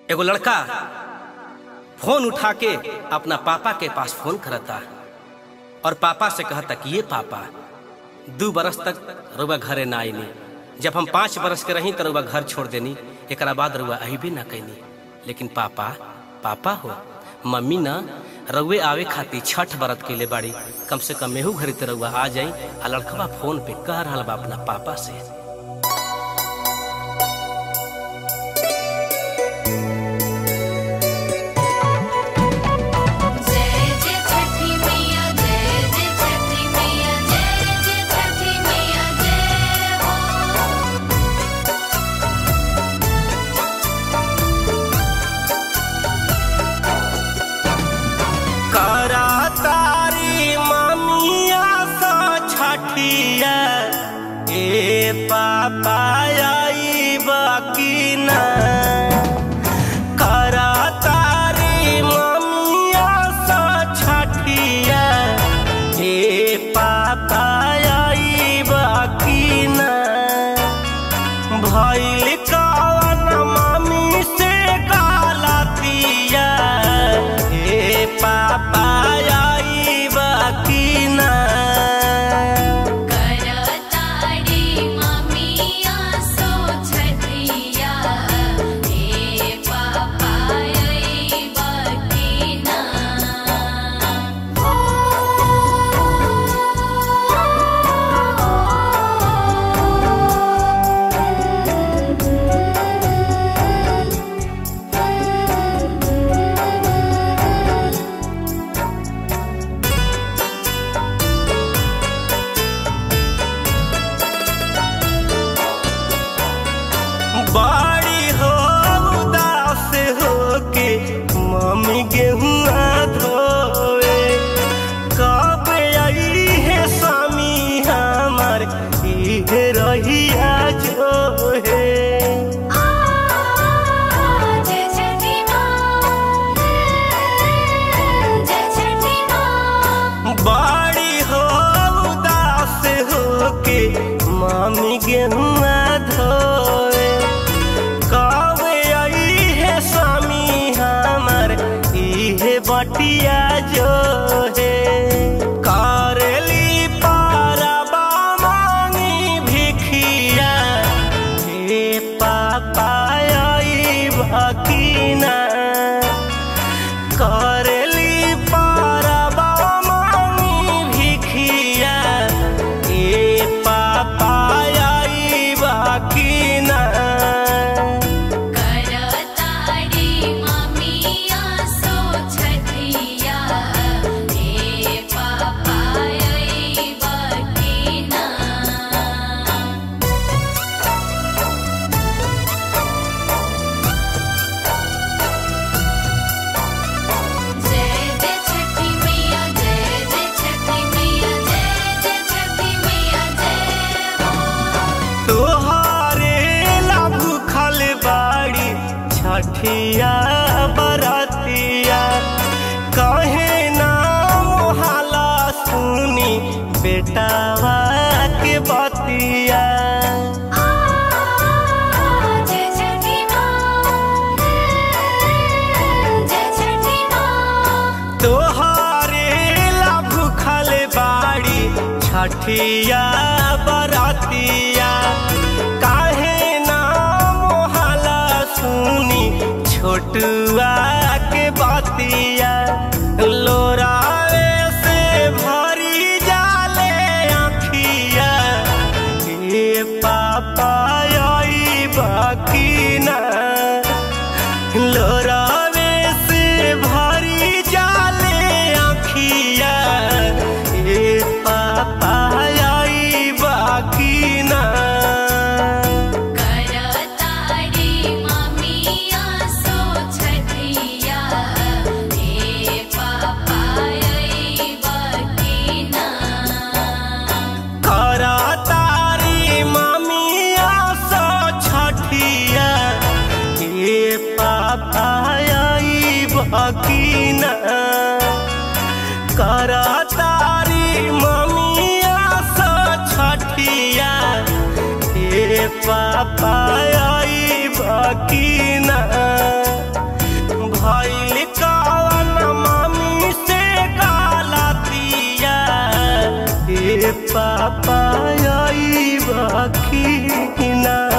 एगो लड़का फोन उठा के अपना पापा के पास फोन करता और पापा से कहता कि ये पापा दू बरस तक रुआ घरे ना आईनी जब हम पाँच बरस के रही तो रुआ घर छोड़ देनी एक बाद रुआ अबे ना कैनी लेकिन पापा पापा हो मम्मी ना रउए आवे खातिर छठ बरत के ले बाड़ी कम से कम मेहू घरे तो रउआ आ जाई आ लड़कवा फोन पे कह रहा बा अपना पापा से जय जय छठी मैया जय जय छठी मैया जय जय छठी मैया जय हो करा तारी ममिया सा छठिया ए पापा आई बाकी ना करा तारी ममिया सा छठिया ए पापा आई बाकी ना भइल कवन मम्मी से गालतिया हे पापा आई बाकी ना करताड़ी ममिया सो छठिया हे पापा आई बकीना बाड़ी हो उदास हो के मम्मी गेहुआ धोए कब आई है स्वामी हमार इहे रहिया जो है जय छठी माँ जय छठी माँ बाड़ी हो उदास हो के मामी गेहुआ धोए कब आई है स्वामी हमार इहे बटिया जो है करली पारबा मांगी भिखिया हे पापा आई भकीना करली पारबा मांगी भिखिया ए पापा आई बाकी ना करताड़ी ममिया सो छठिया हे पापा आई बकीना जय जय छठी मैया जय जय छठी मैया जय जय छठी मैया जय हो तोहारे ला भूखल बाड़ी छठिया बरतिया कहे ना मोहाला सुनी बेटावा के बतिया जय छठी माँ जय छठी माँ तोहारे ला भूखल बाड़ी छठिया बरतिया काहे ना मोहाला सुनी छोटुआ के बतिया लोरावे से भरी जाले आँखिया हे पापा आई बाकी ना लोरावे से भरी जाले आँखिया ए पापा आई बाकी ना करताड़ी ममिया सो छठिया हे पापा आई बकीना करा तारी ममिया सो छठिया ए पापा आई बाकी ना करा तारी ममिया सो छठिया ए पापा आई बाकी ना पापा आई बाकी ना